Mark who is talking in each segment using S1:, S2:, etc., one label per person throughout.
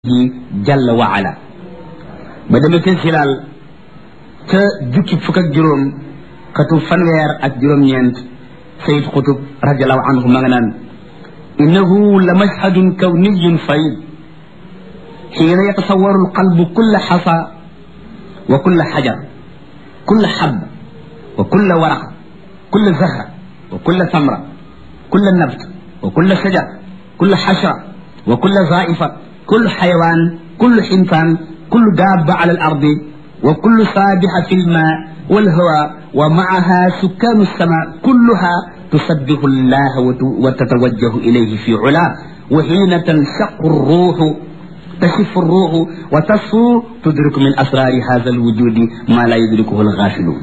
S1: ji jalla wa ala ba demee ca silaal ca jukki fukk ak juróom xatu fanweer ak juróom-ñeent sayid xutub radiallahu anhu ma nga naan innahu la mashhadun kawniyun fayd xiina yatasawaru alqalbu kulla xasa wa kulla xajar kulla xab wa kulla waraq kulla zahra wa kulla samra kulla nabt wa kulla shajar kulla xashra wa kulla zaifa كل حيوان كل حنفان كل دابة على الأرض وكل سابحة في الماء والهواء ومعها سكان السماء كلها تسبح الله وتتوجه إليه في علاه وحين تنشق الروح تشف الروح وتصفو تدرك من أسرار هذا الوجود ما لا يدركه الغافلون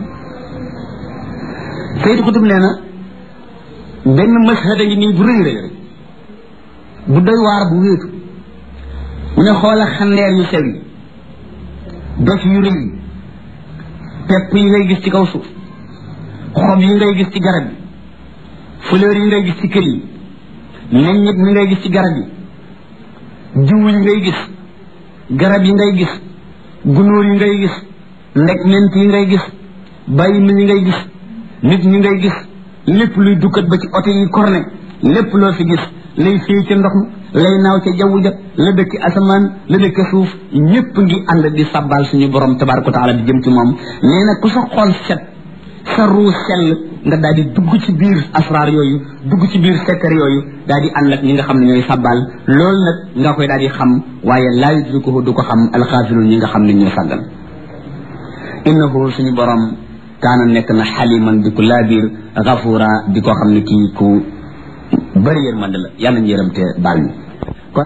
S1: سيد قطب لنا بين مشهد يني برير بدوي وار بويتو mu ne xoola xandeer yu sew yi dof yu rëy yi pepp yi ngay gis ci kaw suuf xob yi ngay gis ci garab yi fleur yi ngay gis ci kër yi meññit mi ngay gis ci garab yi jiw yi ngay gis garab yi ngay gis gunóor yi ngay gis ndeg ment yi ngay gis bàyyi mi yi ngay gis nit ñi ngay gis lépp luy dukkat ba ci oto yi korne lépp loo fi gis lay fii ca ndox mi lay naaw ca jaww ja la dëkk asamaan la dëkk suuf ñépp ngi ànd di sabbal suñu borom tabaraka wa taala di jëm ci moom nee na ku sa xol set sa ruu sell nga daal di dugg ci biir asraar yooyu dugg ci biir sekkar yooyu daal di ànd ak ñi nga xam ne ñooy sabbal loolu nag nga koy daal di xam waaye laa yudrikuhu du ko xam alxaafilun ñi nga xam ne ñoo sàggal innahu suñu borom kaana nekk na xaliman di ko laabiir gafuura di ko xam ne kii ku bëri yërmande la yàlla ñu yërëm te baal ñu kon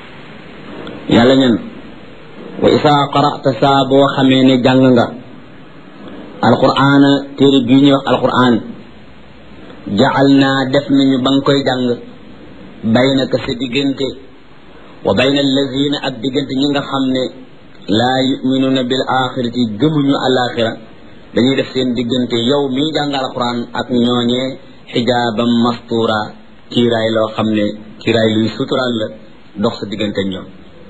S1: yàlla ñen wa isaa qara'ta saa boo xamee ne jàng nga alqur'aana téere bii ñuy wax alqur'aan jacal naa def nañu ba nga koy jàng baynaka sa diggante wa bayna allazina ak diggante ñi nga xam ne laa yuminuuna bil axirati gëmuñu alaxira dañuy def seen diggante yow mii jàng alqur'aan ak ñooñee xijaaban mastura kiiraay loo xam ne kiiraay luy suturaal la dox sa diggante ñoom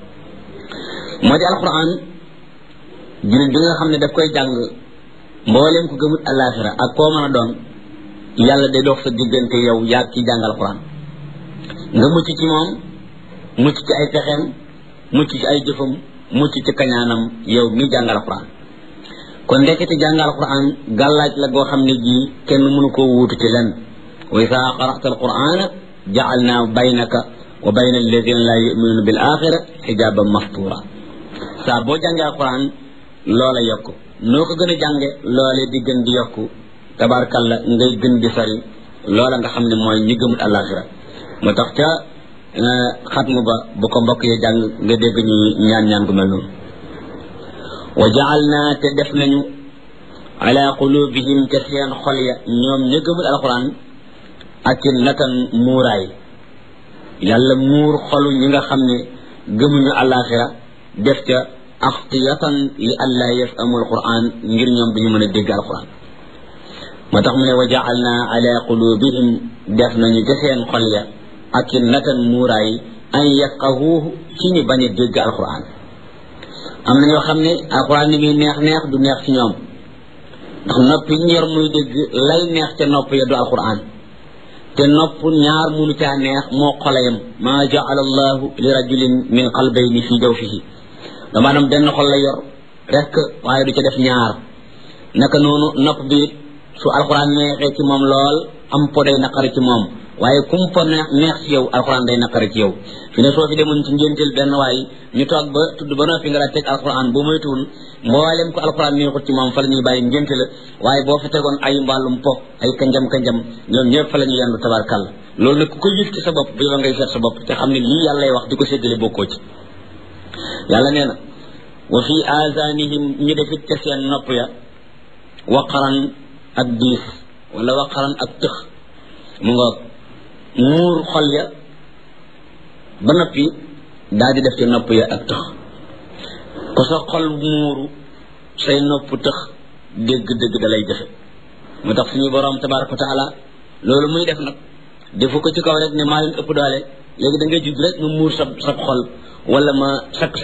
S1: moo di alquran jullit bi nga xam ne daf koy jàng mbooleem ko gëmut alaxira ak koo mën a doon yàlla day dox sa diggante yow yaag ci jàng alquran nga mucc ci moom mucc ci ay pexeem mucc ci ay jëfam mucc ci kañaanam yow mi jàng alquran kon ndekete jàng alquran gàllaaj la goo xam ne jii kenn mënu koo wuutu ci lenn wa isaa qara'ta alqur'ana ja'alna baynaka wa bayna alladina la yu'minuna bil axira xijaban mastura saa boo jàngee alquran loola yokku noo ko gën a jànge loole di gën di yokku tabarkalla ngay gën di sori loola nga xam ne mooy ñi gëmut alaxira moo tax ca xatmu ba bu ko mbokk yi jàng nga dégg ñu ñaan ñaan gu mel noonu wa ja'alna te def nañu ala qulubihim ca seen xol ya ñoom ñi gëmut alquran ak natan muuraay yàlla muur xolu ñi nga xam ne gëmuñu àllaaxira def ca axtiyatan li allaa yafamu alquran ngir ñoom duñu mën a dégg alquran moo tax mu ne wa jaalna ala qulubihim def nañu ca seen xol ya ak natan muuraay an yafqahuuhu ci ñu bañ a dégg alquran am na ñoo xam ne alquran ni muy neex neex du neex ci ñoom ndax nopp yi ñor muy dégg lay neex ca nopp ya du alquran te nopp ñaar munu caa neex moo xolayam maa jaala allahu li rajulin min qalbayni fi jawfihi dama dam benn xol la yor rek waaye du ca def ñaar naka noonu nopp bi su alxuraan neexee ci moom lool am po day naqari ci moom waaye kum po neex neex ci yow alxuraan day naqari ci yow fi ne soo fi demoon ci ngénteel benn waay ñu toog ba tudd ba noppi nga daa teg alxuraan boo moytuwul mboolem ko alxuraan neexut ci moom fa la ñuy bàyyi ngénte la waaye boo fa tegoon ay mbàllum po ay kanjam kanjam ñoom ñëpp fa la ñuy yendu tabarkàlla loolu nag ku ko yëg ci sa bopp bi ba ngay seet sa bopp te xam ne lii yàllay wax di ko séddale bokkoo ci yàlla nee na wa fi azanihim ñi defit ca seen nopp ya waqaran ak diis wala waqaran ak tëx mu nga muur xol ya ba noppi daal di def ci nopp ya ak tëx ko sa xol muuru say nopp tëx dégg-dégg da lay jafe moo tax suñu borom tabaraka wa taala loolu muy def nag defu ko ci kaw rek ne maa leen ëpp doole léegi da ngay judd rek nga muur sa sa xol wala ma sakk